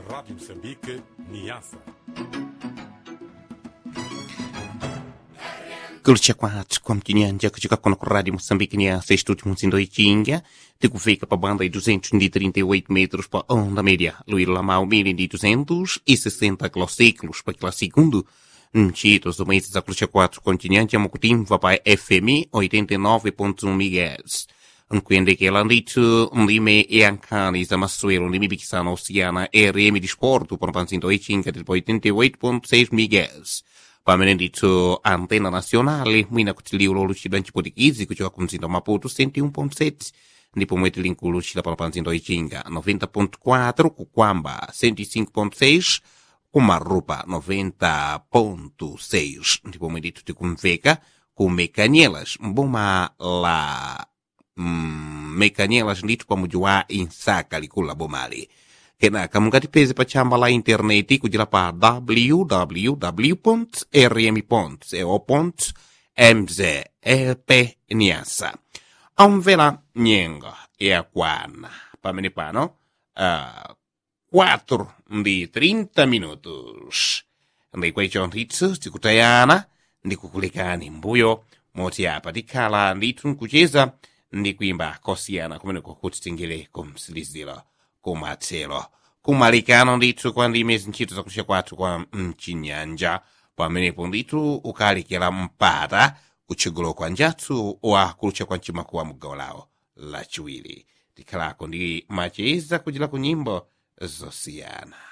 Rádio Moçambique, Niassa. Kulcha kwathu kwa mtinyanja kuchika kono ku rádio Moçambique Niassa estúdio Muzindo Ichinga tikufika pa banda de 238 metros pa onda média Luíra Lamau 1260 kilociclos pa quilá segundo Mchitos do mês da Kulcha 4 continente Mocutimva pa FM 89.1 MHz Nkwende que ela dito ndime e ancani za massuelo ndime bikisana oceana RM de esporto por panzindo Ichinga del 88.6 MHz pamene ndithu antena nacional mwina kuti liulo lucida nciputikizi kuchoka ku mzinda wa maputo 101.7 ndipo mweti linkulu lucida pano pa mzinda wa ichinga 90.4 kukwamba 105.6 kumarupa 90.6 ndipo mwe ndithu tikumveka ku mekanyelas mboma la mm, mekanyelas ndithu pa muji wa insaka likulu la bomali kenaka mungatipeze pa tchamba la intaneti kudzera pa www rm co mz lp niasa amvera nyengo yakwana pamene pano uh, 4 ndi 30 minutos ndikwecho ndithu tikutayana ndikukulekani mbuyo moti apa tikhala ndithu nkucheza ndi kuimba kosiyana kumeneko kuti tingere kumsiliziro kumathero kumalikano ndithu kwa ndime zintchito zakulisha kwathu kwa mchinyanja pamenepo ndithu ukalikira mpata kutchigolo kwa njathu wa kulutcha kwa mchimakuwa mugawo lawo lachiwiri tikhalako ndi macheza kuchira ku nyimbo zosiyana